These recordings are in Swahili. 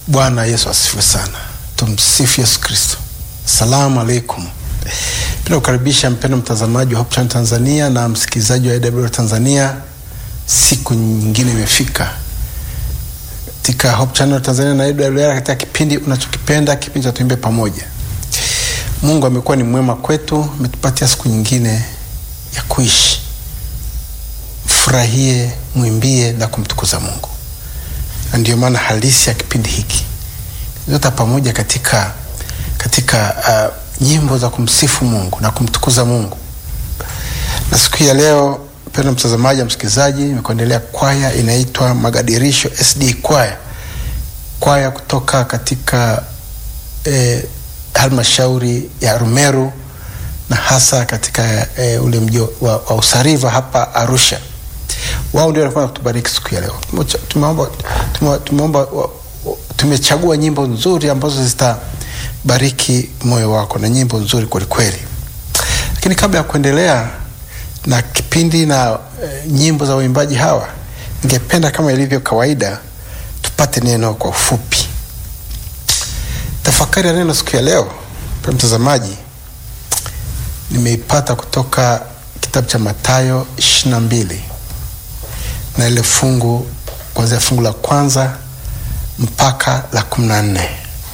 Bwana Yesu asifiwe sana. Tumsifu Yesu Kristo. Salamu alaikum. Penda kukaribisha mpendo mtazamaji wa Hope Channel Tanzania na msikilizaji wa AWR Tanzania. Siku nyingine imefika katika Hope Channel Tanzania na AWR katika kipindi unachokipenda, kipindi cha tuimbe pamoja. Mungu amekuwa ni mwema kwetu, ametupatia siku nyingine ya kuishi. Mfurahie, mwimbie na kumtukuza Mungu, na ndio maana halisi ya kipindi hiki zote pamoja katika katika uh, nyimbo za kumsifu Mungu na kumtukuza Mungu. Na siku hii ya leo, mpendo mtazamaji na msikilizaji, nimekuendelea kwaya inaitwa Magadirisho SD kwaya, kwaya kutoka katika eh, halmashauri ya Rumeru na hasa katika eh, ule mji wa, wa Usariva hapa Arusha. Wao ndio walikuwa kutubariki siku ya leo. Tumeomba tumeomba tumechagua nyimbo nzuri ambazo zitabariki moyo wako na nyimbo nzuri kwelikweli. Lakini kabla ya kuendelea na kipindi na e, nyimbo za waimbaji hawa, ningependa kama ilivyo kawaida tupate neno kwa ufupi. Tafakari ya neno siku ya leo, kwa mtazamaji, nimeipata kutoka kitabu cha Mathayo ishirini na mbili na ile fungu kuanzia fungu la kwanza mpaka la kumi na nne.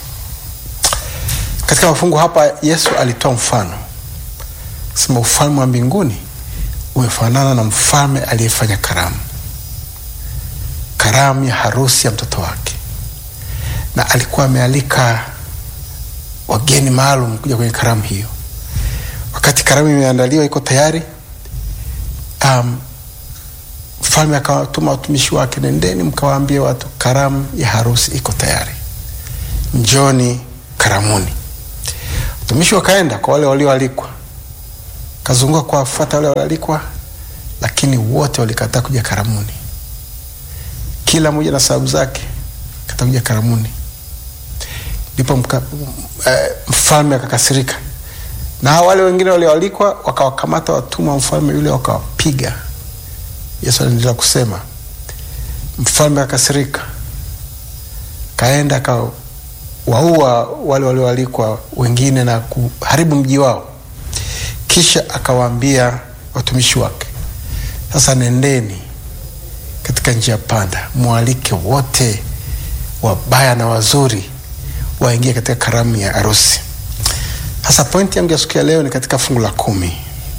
Katika mafungu hapa Yesu alitoa mfano sema, ufalme wa mbinguni umefanana na mfalme aliyefanya karamu, karamu ya harusi ya mtoto wake, na alikuwa amealika wageni maalum kuja kwenye karamu hiyo. Wakati karamu imeandaliwa iko tayari, um, mfalme akawatuma watumishi wake, nendeni mkawaambie watu karamu ya harusi iko tayari, njoni karamuni. Watumishi wakaenda kwa wale walioalikwa, kazunguka kuwafuata wale walioalikwa, lakini wote walikataa kuja karamuni, kila mmoja na sababu zake, kataa kuja karamuni. Ndipo mka, eh, mfalme akakasirika, na wale wengine walioalikwa wakawakamata watumwa wa mfalme yule wakawapiga. Yesu anaendelea kusema, mfalme akasirika, kaenda akawaua wale walioalikwa wengine na kuharibu mji wao. Kisha akawaambia watumishi wake, sasa nendeni katika njia panda, mwalike wote wabaya na wazuri waingie katika karamu ya harusi. Sasa pointi yangu ya siku ya leo ni katika fungu la kumi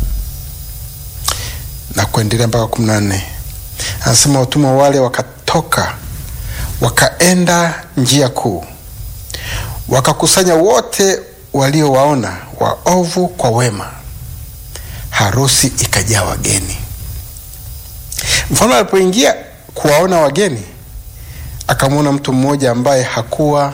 na kuendelea mpaka kumi na nne. Anasema watumwa wale wakatoka wakaenda njia kuu, wakakusanya wote waliowaona waovu kwa wema, harusi ikajaa wageni. Mfalme alipoingia kuwaona wageni, akamwona mtu mmoja ambaye hakuwa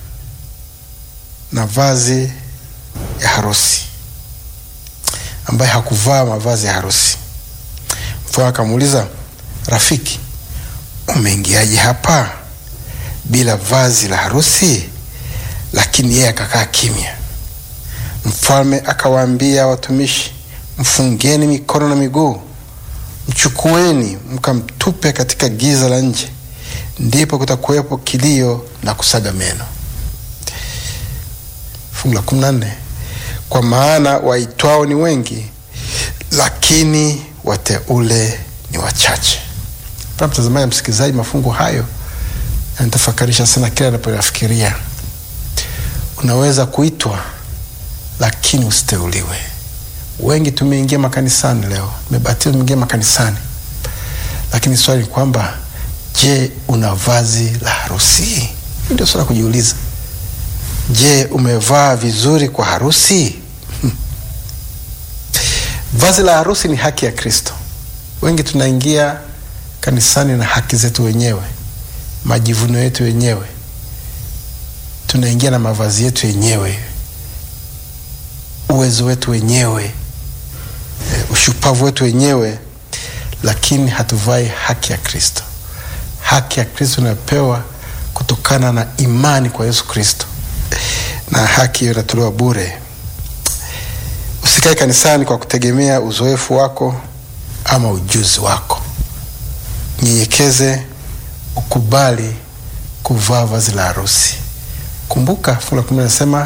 na vazi ya harusi, ambaye hakuvaa mavazi ya harusi. Mfalme akamuuliza, rafiki, umeingiaje hapa bila vazi la harusi? Lakini yeye akakaa kimya. Mfalme akawaambia watumishi, mfungeni mikono na miguu, mchukueni mkamtupe katika giza la nje, ndipo kutakuwepo kilio na kusaga meno. Fungu la kumi na nne, kwa maana waitwao ni wengi, lakini wateule ni wachache. Pa mtazamaji, msikilizaji, mafungu hayo yanatafakarisha sana kila anapoyafikiria. Unaweza kuitwa lakini usiteuliwe. Wengi tumeingia makanisani leo, tumebatizwa, tumeingia makanisani, lakini swali ni kwamba, je, una vazi la harusi? Ndio swala kujiuliza. Je, umevaa vizuri kwa harusi? Hmm. Vazi la harusi ni haki ya Kristo. Wengi tunaingia kanisani na haki zetu wenyewe, majivuno yetu wenyewe, tunaingia na mavazi yetu wenyewe, uwezo wetu wenyewe, ushupavu wetu wenyewe, lakini hatuvai haki ya Kristo. Haki ya Kristo inayopewa kutokana na imani kwa Yesu Kristo, na haki hiyo inatolewa bure. Usikae kanisani kwa kutegemea uzoefu wako ama ujuzi wako. Nyenyekeze, ukubali kuvaa vazi la harusi. Kumbuka fungu la kumi linasema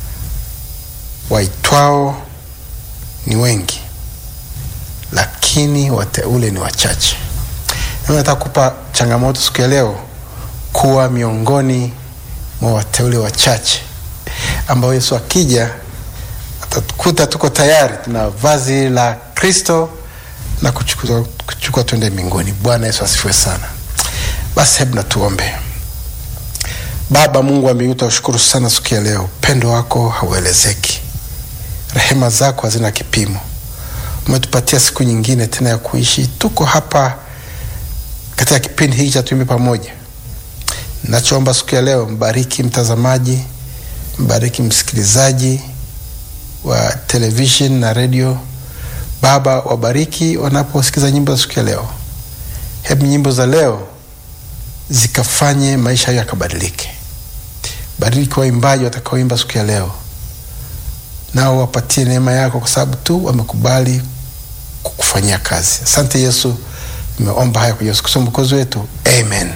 waitwao ni wengi, lakini wateule ni wachache. Nami nataka kupa changamoto siku ya leo kuwa miongoni mwa wateule wachache ambao Yesu akija atatukuta tuko tayari, tuna vazi la Kristo na kuchukua, kuchukua twende mbinguni. Bwana Yesu asifiwe sana. Basi hebu na tuombe. Baba Mungu wa mbinguni, tunashukuru sana siku ya leo, upendo wako hauelezeki, rehema zako hazina kipimo. Umetupatia siku nyingine tena ya kuishi, tuko hapa katika kipindi hiki cha Tuimbe Pamoja. Nachoomba siku ya leo, mbariki mtazamaji, mbariki msikilizaji wa television na redio. Baba, wabariki wanaposikiza nyimbo za siku ya leo. Hebu nyimbo za leo zikafanye maisha hayo yakabadilike. Bariki waimbaji watakaoimba siku ya leo, nao wapatie neema yako, kwa sababu tu wamekubali kukufanyia kazi. Asante Yesu, nimeomba haya kwa Yesu Kristo mwokozi wetu, amen.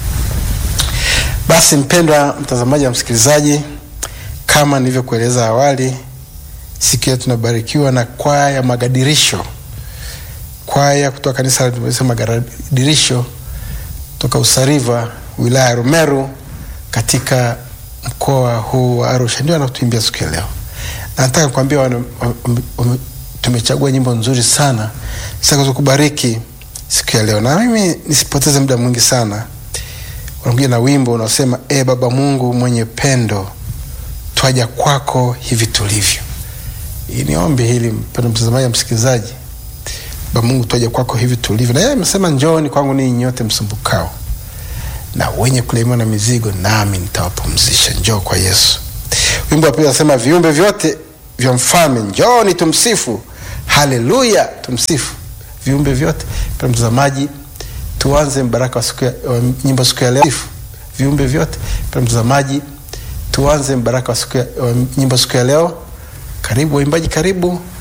Basi mpendwa mtazamaji na msikilizaji, kama nilivyokueleza awali, siku ya tunabarikiwa na kwaya ya Magadirisho, kwaya kutoka kanisa la Magadirisho toka Usariva, wilaya ya Rumeru, katika mkoa huu wa Arusha, ndio anatuimbia siku ya leo. Na nataka kuambia tumechagua nyimbo nzuri sana zitakazo kubariki siku ya leo, na mimi nisipoteze muda mwingi sana, wanakuja na wimbo unaosema e Baba Mungu mwenye pendo, twaja kwako hivi tulivyo. Hii ni ombi hili, mpendo mtazamaji na msikilizaji. Baba Mungu, twaja kwako hivi tulivyo, na yeye amesema njooni kwangu ninyi nyote msumbukao na wenye kulemewa na mizigo, nami nitawapumzisha. Njoo kwa Yesu. Wimbo wa pili anasema viumbe vyote vya mfalme njooni tumsifu, haleluya, tumsifu viumbe vyote. Mpendwa mtazamaji, tuanze mbaraka wa siku ya wa nyimbo siku ya leo. Viumbe vyote. Mpendwa mtazamaji, tuanze mbaraka wa siku ya wa nyimbo siku ya leo. Karibu waimbaji, karibu